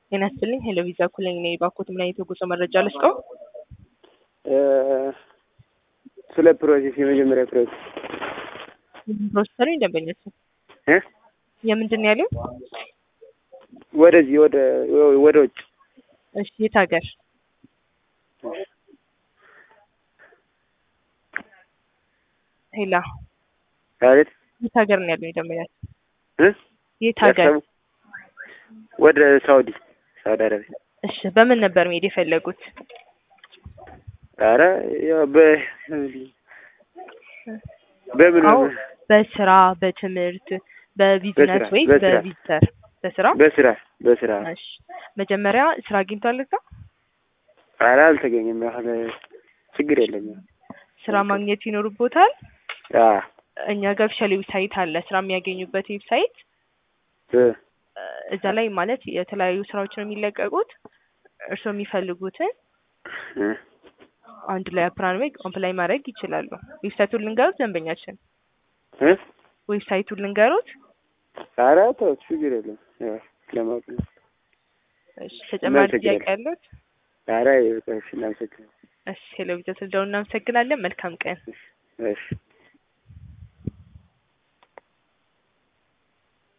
ጤና ይስጥልኝ ሄሎ ቪዛ ኩለኝ ነኝ። ባኮት ምን አይነት የጉዞ መረጃ ልስጠው? ስለ ፕሮሴስ የመጀመሪያ ፕሮሴስ ፕሮሰሰሩ ደንበኞች እ የምንድን ነው ያለው? ወደዚህ ወደ ወደ ውጭ እሺ የት ሀገር? ሄላ አቤት የት ሀገር ነው ያለው ደንበኛች? እ የት ሀገር? ያሰቡ ወደ ሳውዲ ሳውዲ አረቢያ። እሺ በምን ነበር መሄድ የፈለጉት? ኧረ ያው በ በምን አዎ በስራ በትምህርት በቢዝነስ በስራ፣ ወይ በስራ። በቪዚተር በስራ በስራ በስራ እሺ መጀመሪያ ስራ አግኝቷል እዛ ኧረ አልተገኘም። ያህል ችግር የለም። ስራ ማግኘት ይኖርቦታል አ እኛ ጋር ኦፊሻል ዌብሳይት አለ ስራ የሚያገኙበት ዌብሳይት እ እዛ ላይ ማለት የተለያዩ ስራዎች ነው የሚለቀቁት እርስዎ የሚፈልጉትን እ አንድ ላይ አፕራን ወይ አፕላይ ማድረግ ይችላሉ ዌብሳይቱን ልንገሩት ደንበኛችን እ ዌብሳይቱን ልንገሩት ኧረ ተው ችግር የለም። ያው ለማወቅ ነው። እሺ ተጨማሪ እናመሰግናለን። ጥያቄ ያሉት ኧረ ይበቃሽ። እናመሰግናለን። እሺ ሄሎ ቪዛ ስለደውል እናመሰግናለን መልካም ቀን እሺ